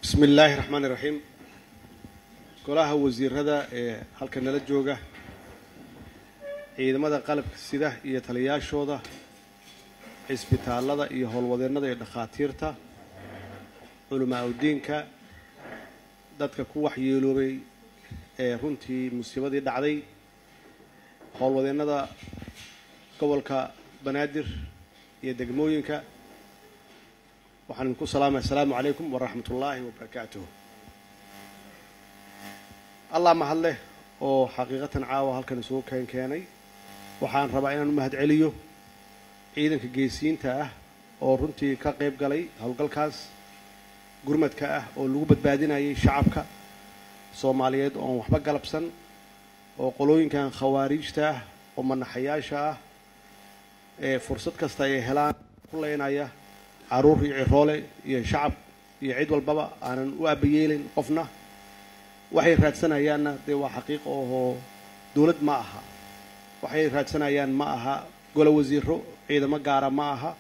bismi illaahi raxmaan iraxiim golaha wasiirada ee halka nala jooga ciidamada qalabka sida iyo taliyaashooda cisbitaallada iyo howlwadeennada iyo dhakhaatiirta culamaa udiinka dadka ku waxyeeloobay ee runtii musiibadii dhacday howlwadeennada gobolka banaadir iyo degmooyinka waxaan idinku salaamaya asalaamu calaykum waraxmat ullaahi wabarakaatuh allah mahad leh oo xaqiiqatan caawa halkan isugu keen keenay waxaan rabaa inaan u mahad celiyo ciidanka geesiyiinta ah oo runtii ka qayb galay howlgalkaas gurmadka ah oo lagu badbaadinayay shacabka soomaaliyeed oon waxba galabsan oo qolooyinkan khawaariijta ah oo manaxayaasha ah ee fursad kasta ay helaan ku leynaya caruur iyo ciroole iyo shacab iyo cid walbaba aanan u aabayeelin qofna waxay raadsanayaanna dee waa xaqiiqa ohoo dowlad ma aha waxay raadsanayaan ma aha golo wasiiro ciidamo gaara ma aha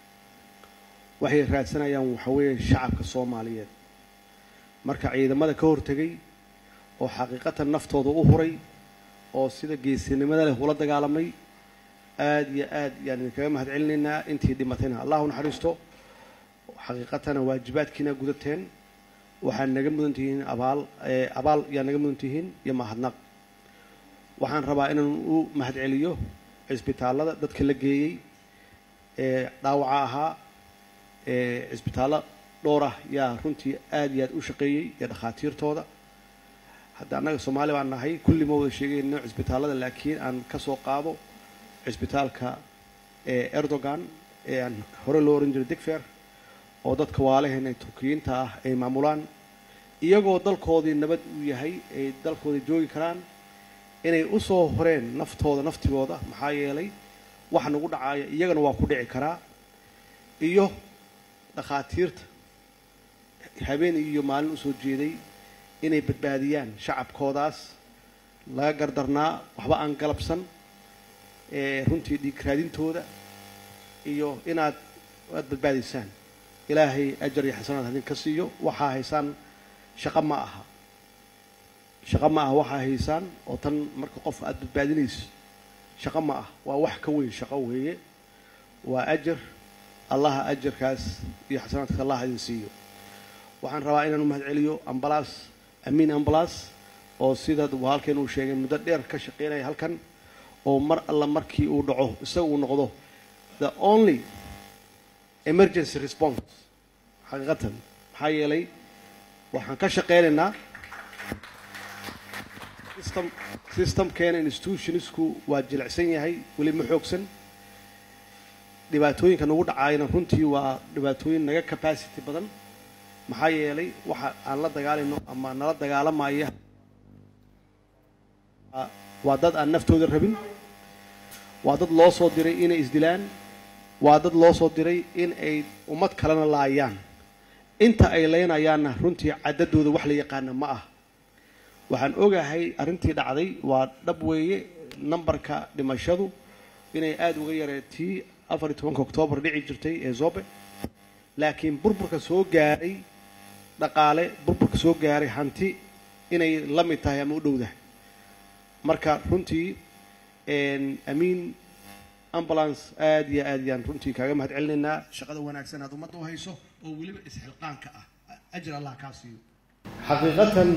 waxay raadsanayaan waxa weeye shacabka soomaaliyeed marka ciidamada ka hortegay oo xaqiiqatan naftooda u huray oo sida geesinimada leh ula dagaalamay aada iyo aad yaan idinkaga mahad celinaynaa intii dhimatayna allahu naxariisto xaqiiqatana waajibaadkiina gudateen waxaad naga mudan tihiin abaal abaal yaa naga mudan tihiin iyo mahadnaq waxaan rabaa inaan u mahad celiyo cisbitaallada dadka la geeyey ee dhaawaca ahaa ee cisbitaallo dhowr ah yaa runtii aada iyo aad u shaqeeyey iyo dhakhaatiirtooda hadda annaga soomaali baan nahay kulli ma wada sheegayno cisbitaallada laakiin aan ka soo qaado cisbitaalka ee erdogan ee aan hore loo oran jiray digfer oo dadka waalaheena turkiyiinta ah ay maamulaan iyagoo dalkoodii nabad uu yahay ay dalkooda joogi karaan inay u soo horeen naftooda naftigooda maxaa yeelay waxa nagu dhacaya iyagana waa ku dhici karaa iyo dhakhaatiirta habeen iyo maalin usoo jeeday inay badbaadiyaan shacabkoodaas laga gardarnaa waxba aan galabsan ee runtii dhiig raadintooda iyo inaad aad badbaadiysaan ilaahay ajar iyo xasanaad hadin ka siiyo waxaa haysaan shaqo ma aha shaqo ma aha waxaa haysaan oo tan marka qof aada badbaadinayso shaqo ma ah waa wax ka weyn shaqo weeye waa ajar allaha ajarkaas iyo xasanaadka allah idin siiyo waxaan rabaa inaan u mahad celiyo ambalaas amiin ambalaas oo sida halkeen uu sheegay muddo dheer ka shaqeynaya halkan oo mar alla markii uu dhaco isaga uu noqdo the only emergency response xaqiiqatan maxaa yeelay waxaan ka shaqeynaynaa system systemkeena institutionsku waa jilicsan yahay weli ma xoogsan dhibaatooyinka nagu dhacaayana runtii waa dhibaatooyin naga capacity badan maxaa yeelay waxa aan la dagaalayno ama nala dagaalamaya waa dad aan naftooda rabin waa dad loo soo diray inay isdilaan waa dad loo soo diray in ay ummad kalena laayaan inta ay leynayaanna runtii caddadooda wax la yaqaana ma ah waxaan ogahay arrintii dhacday waa dhab weeye nambarka dhimashadu inay aada uga yaree tii afar iyo tobanka oktoobar dhici jirtay ee zobe laakiin burburka soo gaaray dhaqaale burburka soo gaaray hanti inay la mid tahay ama u dhowdahay marka runtii amiin ambulance aada iyo aad yaan runtii kaaga mahad celinaynaa shaqada wanaagsan aad ummadda u hayso oo weliba isxilqaanka ah ajir allah kaa siiyo xaqiiqatan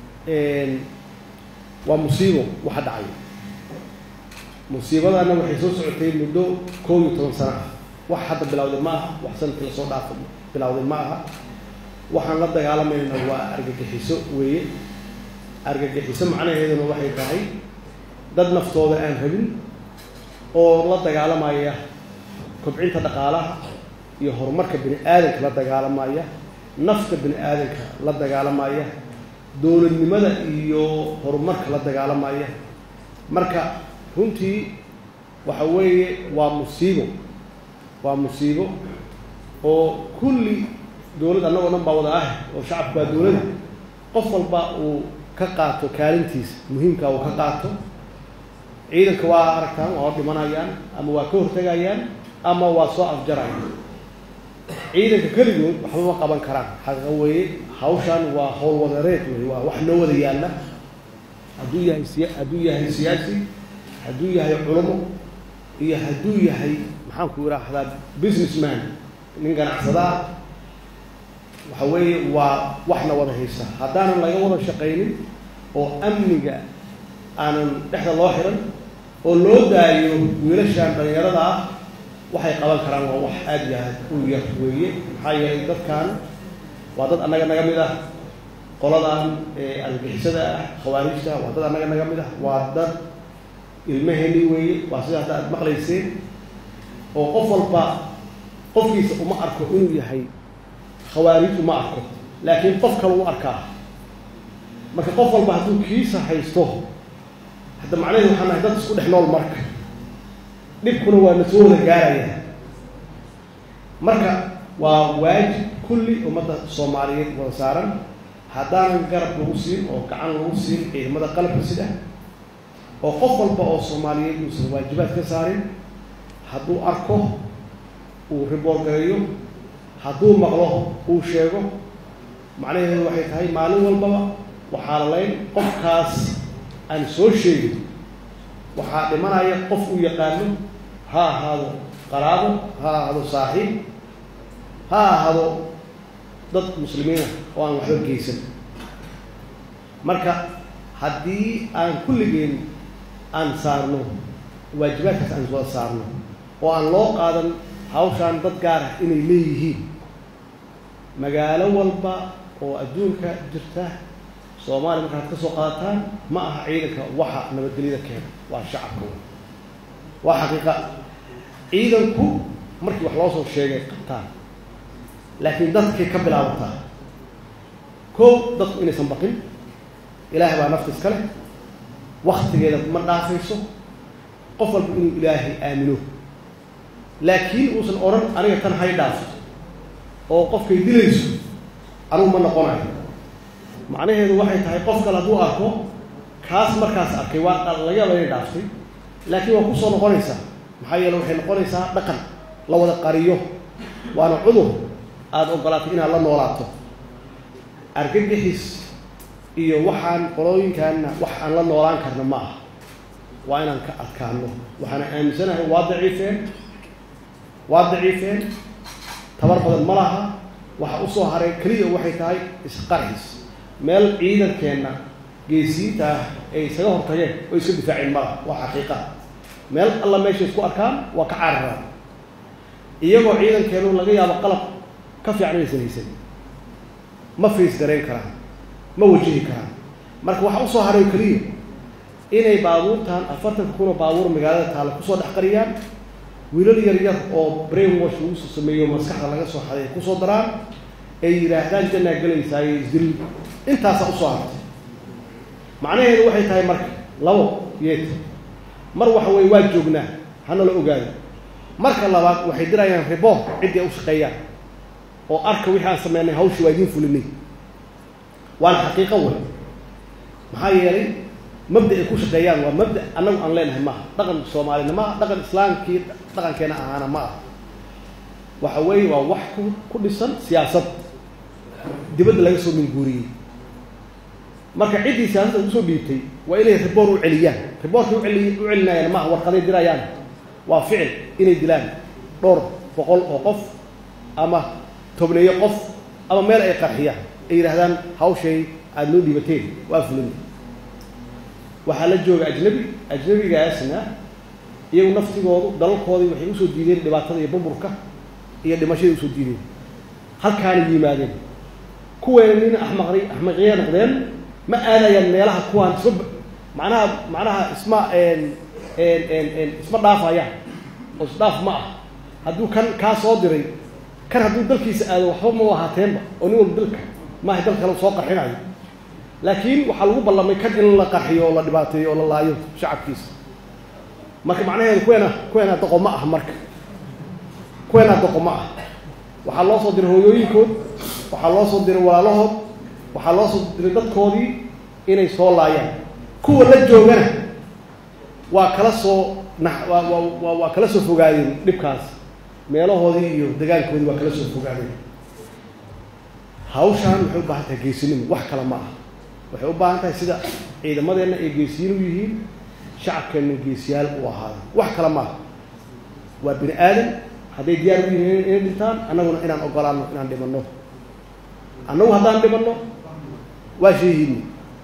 waa musiibo waxa dhacay musiibadana waxay soo socotay muddo koob iyo toban sano ah wax hadda bilowday ma aha wax sanadkii lasoo dhaafo bilowday ma aha waxaan la dagaalamayna waa argagixiso weeye argagixiso macnaheeduna waxay tahay dad naftooda aan rabin oo la dagaalamaya kobcinta dhaqaalaha iyo horumarka bini aadanka la dagaalamaya nafta bini aadanka la dagaalamaya dowladnimada iyo horumarka la dagaalamaya marka runtii waxa weeye waa musiibo waa musiibo oo kulli dowladd annagoo dhan baa wada ah oo shacabku waa dowladda qof walba uu ka qaato kaalintiisa muhiimka uu ka qaato ciidanka waa aragtaan waa dhimanayaan ama waa ka hortegayaan ama waa soo afjarayaan ciidanka keligood waxba ma qaban karaan xaqiiqa weeye hawshan waa howl wadareed wey waa wax noo wada yaalla hadduu yahay siya hadduu yahay siyaasi hadduu yahay culamo iyo hadduu yahay maxaanku idhaahdaa businessman nin ganacsadaa waxa weeye waa waxna wada haysa haddaanan laga wada shaqaynin oo amniga aanan dhexda loo xiran oo loo daayo wiilashan dhalinyarada ah waxay qaban karaan waa wax aada iyo aad u yar weeye maxaa yeelay dadkan waa dad annaga naga mid ah qoladan argagixisada ah khawaarijta waa dad annaga naga mid ah waa dad ilmaheni weeye waa sida hadda aad maqlayseen oo qof walba qofkiisa uma arko inuu yahay khawaarij uma arko laakiin qof kale u arkaa marka qof walba hadduu kiisa haysto hadda macnaheedu waxaan nahay dad isku dhex nool marka dhibkuna waa na soo wada gaaraya marka waa waajib kulli ummadda soomaaliyeed wada saaran haddaanan garab lagu siin oo gacan lagu siin ciidamada qalabka sida oo qof walba oo soomaaliyeed uusan waajibaad ka saarin hadduu arko uu riboor gareeyo hadduu maqlo uu sheego macnaheedu waxay tahay maalin walbaba waxaa lalayn qofkaas aan soo sheegin waxaa dhimanaya qof uu yaqaano ha ahaado qaraabo ha ahaado saaxiib ha ahaado dad muslimiina oo aan waxba geysan marka haddii aan kulligeen aan saarno waajibaadkaas aan wada saarno oo aan loo qaadan hawshaan dad gaar ah inay leeyihiin magaalo walba oo adduunka jirta soomaaliya markaad ka soo qaadataan ma aha ciidanka waxa nabadgelyada keena waa shacabka waa xaqiiqa ciidanku markii wax loo soo sheegay qabtaan laakiin dadkay ka bilaabataa kow dadku inaysan baqin ilaahay baa nafta iska leh waktigeeda ma dhaafayso qof walba inuu ilaahay aamino laakiin uusan odhan aniga tan hay dhaafto oo qofkay dilayso anugu ma noqonayo macnaheedu waxay tahay qof kale hadduu arko kaas markaas arkay waa laga yaaba inay dhaaftay laakiin waa kusoo noqonaysaa maxaa yeele waxay noqonaysaa dhaqan la wada qariyo waana cudur aada ogolaatay inaad la noolaato argagixis iyo waxaan qolooyinkaanna wax aan la noolaan karna ma aha waa inaan ka adkaano waxaana aaminsanahay waa daciifeen waa daciifeen tabar badan ma laha waxa usoo haray keliya waxay tahay isqarxis meel ciidankeenna geesiinta ah ay isaga hortageen oo iska difaaceen malaha waa xaqiiqa meel alla meeshay isku arkaan waa ka caararaan iyagoo ciidankeenu laga yaabo qalab ka fiican inaysan haysan ma fiis garayn karaan ma wajihi karaan marka waxaa usoo haray keliya inay baabuurtan afartanka kun oo baabuur magaalada taalla kusoo dhex qariyaan wiilal yar yar oo brain wash lagu soo sameeyo maskaxda laga soo xaday ay kusoo daraan ay yidhaahdaan jannaa gelaysaayo isdil intaasaa usoo hartay macnaheedu waxay tahay marka labo yeet mar waxa weye waa joognaa hana la ogaado marka labaad waxay dirayaan riboor ciddii ay u shaqeeyaan oo arka wixii aan sameynay hawshii waa idiin fulinay waana xaqiiqo wey maxaa yeelay mabda ay ku shaqeeyaan waa mabda annagu aan leenahay maaha dhaqan soomaalina maaha dhaqan islaamkii dhaqankeena ahaana ma aha waxa weeye waa wax ku ku dhisan siyaasad dibadda laga soo minguuriyey marka ciddii siyaasadda ugu soo dhiibtay waa inay riboor u celiyaan riboorkay uceli u celinayaan maaha warqaday dirayaan waa ficil inay dilaan dhowr boqol oo qof ama tobneeyo qof ama meel ay qarxiyaan ay yidhahdaan hawshay aada noo dhiibateen waa fulin waxaa la jooga ajnabi ajnabigaasna iyagu naftigoodu dalalkoodii waxay usoo diideen dhibaatada iyo burburka iyo dhimashadii usoo diideen halkaana yimaadeen kuweena nin axmaqri axmaqiya noqdeen ma aadayaan meelaha kuwaan isma macnaha macnaha isma isma dhaafayaan oo isdhaaf ma ah hadduu kan kaa soo diray kan hadduu dalkiisa aado waxba ma ahaateenba oo nin walba dalka maaha dal kale soo qarxinayo laakiin waxaa lagu ballamay kan in la qarxiyo oo la dhibaateeyo oo la laayo shacabkiisa marka macnaheedu kuweena kuweena doqo ma ah marka kuweena doqo ma ah waxaa loo soo diray hooyooyinkood waxaa loo soo diray walaalahood waxaa loo soo diray dadkoodii inay soo laayaan kuwa la joogana waa kala soo na waa waa waa kala soo fogaadeen dhibkaas meelahoodii iyo degaankoodii waa kala soo fogaadeen hawshaan waxay u baahan tahay geesinimo wax kale ma aha waxay u baahan tahay sida ciidamadeenna ay geesiyin u yihiin shacabkeenna geesiyaal u ahaada wax kale ma aha waa bini aadan hadday diyaar u yihiin inay dhintaan annaguna inaan ogolaano inaan dhimanno annagu haddaan dhimanno waa sheehiini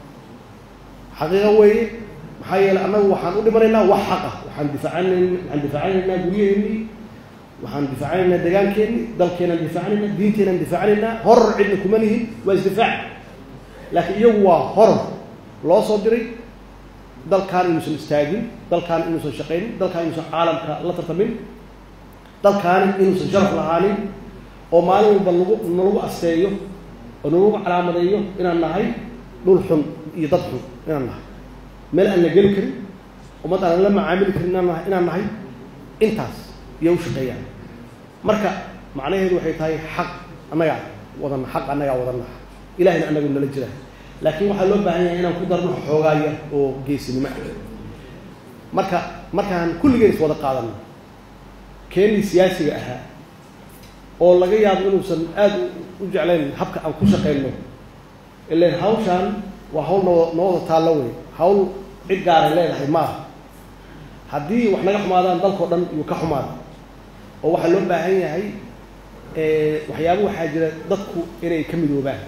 xaqiiqa weeye maxaa yeeley annagu waxaan u dhimanaynaa wax xaq ah waxaan difaacan waxaan difaacanaynaa guryaheennii waxaan difaacanaynaa degaankeennii dalkeenaan difaacanaynaa diinteenaan difaacanaynaa horor cidna kuma lihin waa isdifaac laakiin iyagu waa horor loo soo diray dalkaan inuusan istaagin dalkaan inuusan shaqaynin dalkaan inuusan caalamka la tartamin dalkaani inuusan sharaf lahaanin oo maalin walba lagu nalagu asteeyo oo nalagu calaamadeeyo inaan nahay dhul xun iyo dad xun inaan nahay meel aan la geli karin ummad aan la macaamili karin inaan nahay inaan nahay intaas iyo u shaqeeyaan marka macnaheedu waxay tahay xaq annagaa wadana xaq annagaa wadana ilahayna annagu nala jira laakiin waxaa loo baahan yahay inaan ku darno xoogaaya oo geesinimo ah marka markaan kulligeen is wada qaadano keenii siyaasiga ahaa oo laga yaabo inuusan aada u jeclayn habka aan ku shaqayno ilan hawshaan waa hawl noo noo wada taallo wey hawl cid gaaray leedahay maaha haddii wax naga xumaadaan dalkao dhan iyuu ka xumaada oo waxaa loo baahan yahay waxyaaba waxaa jira dadku inay ka midoobaan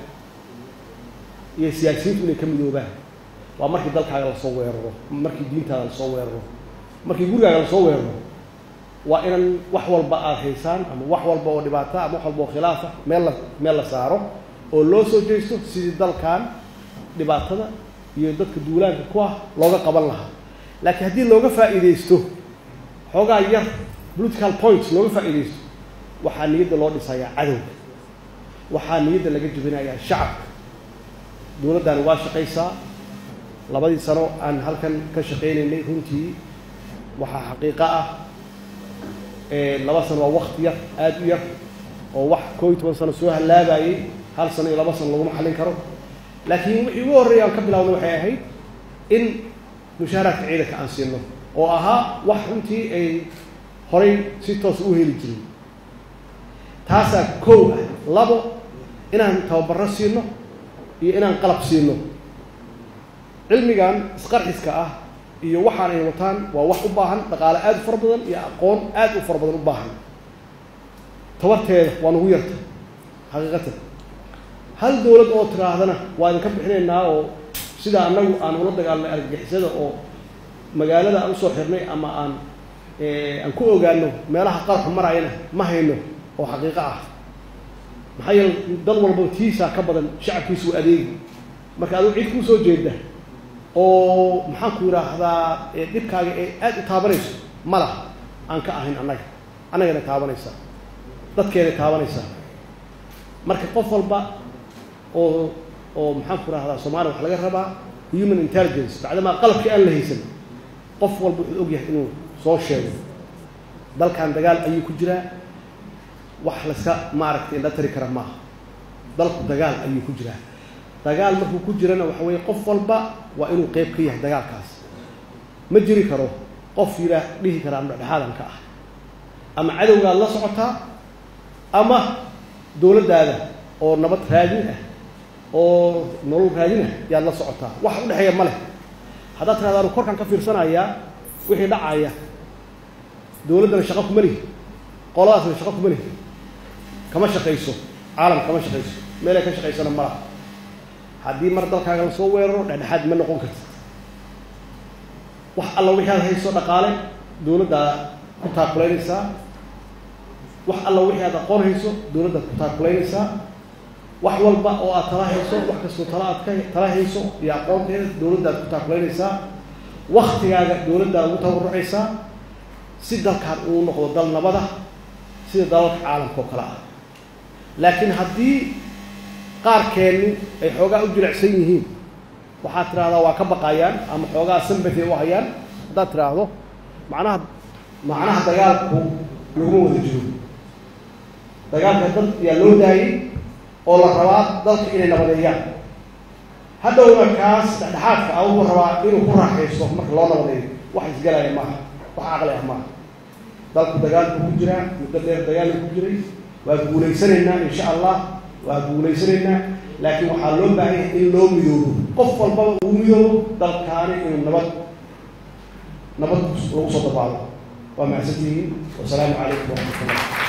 iyo siyaasiyiintu inay ka midoobaan waa markii dalkaaga lasoo weeraro markii diintaada lasoo weeraro markii gurigaaga lasoo weeraro waa inan wax walba aada haysaan ama wax walba oo dhibaata ama wax walba oo khilaafa meel la meel la saaro oo loo soo jeesto sidii dalkan dhibaatada iyo dadka duulaanka ku ah looga qaban lahaa laakiin haddii looga faa'iidaysto xoogaa yar political points looga faa'iidaysto waxaa niyadda loo dhisayaa cadowga waxaa niyadda laga jebinayaa shacabka dowladdaani waa shaqaysaa labadii sano aan halkan ka shaqaynaynay runtii waxaa xaqiiqo ah laba sano waa wakti yar aada u yar oo wax koo iyo toban sano soo hallaabayay hal sano iyo laba sano laguma xallin karo laakiin wixii ugu horreeya aan ka bilaawna waxay ahayd in mushaaraadka ciidanka aan siino oo ahaa wax runtii ay horay si toos u heli jirin taasaa kow ah labo inaan tababarro siino iyo inaan qalab siino cilmigan isqarxiska ah iyo waxaan ay wataan waa wax u baahan dhaqaale aada u fara badan iyo aqoon aada u fara badan u baahan tabarteeda waa nagu yarta xaqiiqatan hal dowlad oo tiraahdana waa idinka bixinaynaa oo sida annagu aan ula dagaalnay argagixisada oo magaalada aan usoo xirnay ama aan aan ku ogaano meelaha qarxu marayana ma hayno oo xaqiiqo ah maxaa yeele dad walba tiisaa ka badan shacabkiisu adeegi marka adigu cid kuu soo jeeda oo maxaan ku yidhaahdaa dhibkaaga ee aada u taabanayso ma laha aan ka ahayn annaga annagana taabanaysaa dadkeena taabanaysaa marka qof walba oo oo maxaan ku rahdaa soomaliya waxa laga rabaa human intelligence bacdamaa qalabkii aan la haysan qof walba wuxuu og yahay inuu soo sheego dalkan dagaal ayuu ku jiraa wax laska maaragtay indha tari kara maaha dalku dagaal ayuu ku jiraa dagaal markuu ku jirana waxa weeye qof walba waa inuu qeyb ka yahay dagaalkaas ma jiri karo qof yiraa dhihi karaa ama dhexdhexaadan ka ah ama cadowgaad la socotaa ama dowladdaada oo nabad raadin ah oo nolol raadin ah yaad la socotaa wax u dhexeeya ma leh haddaad tirahda anu korkaan ka fiirsanayaa wixii dhacaya dowladdana shaqo kuma lihi qoladaasna shaqo kuma lihi kama shaqayso caalam kama shaqayso meelay ka shaqaysana ma laha haddii mar dalkaaga lasoo weeraro dhexdhexaad ma noqon karti wax alla wixii aad hayso dhaqaale dowladdaa ku taakulaynaysaa wax alla wixii aad aqoon hayso dowladdaad ku taakulaynaysaa wax walba oo aad tala hayso wax kastoo tala aad ka tala hayso iyo aqoonteeda dowladdaad ku taakulaynaysaa waktigaaga dowladdaad ugu tabarucaysaa si dalkaan uu noqdo dal nabada sida dalalka caalamka oo kale ah laakiin haddii qaarkeenni ay xoogaa u jilicsan yihiin waxaad tidhahdaa waa ka baqayaan ama xoogaa sambati u hayaan haddaad tidhaahdo macnaha macnaha dagaalku laguma wada jiro dagaalka dad yaa loo daayey oo la rabaa dalka inay nabadeeyaan haddowna kaas dhexdhexaadka a wuxuu rabaa inuu ku raaxaysto marka loo nabadeeyo wax isgalaya maaha wax caqli ah maaha dalku dagaalku ku jiraa muddo dheer dagaalku ku jiray waa guulaysanaynaa insha allah waa guulaysanaynaa laakiin waxaa loo baahan yahay in loo midoobo qof walbaba uu midoobo dalkaani inuu nabad nabad lagu soo dabaalo waa mahadsantihiin wasalaamu calaykum waraxmatullah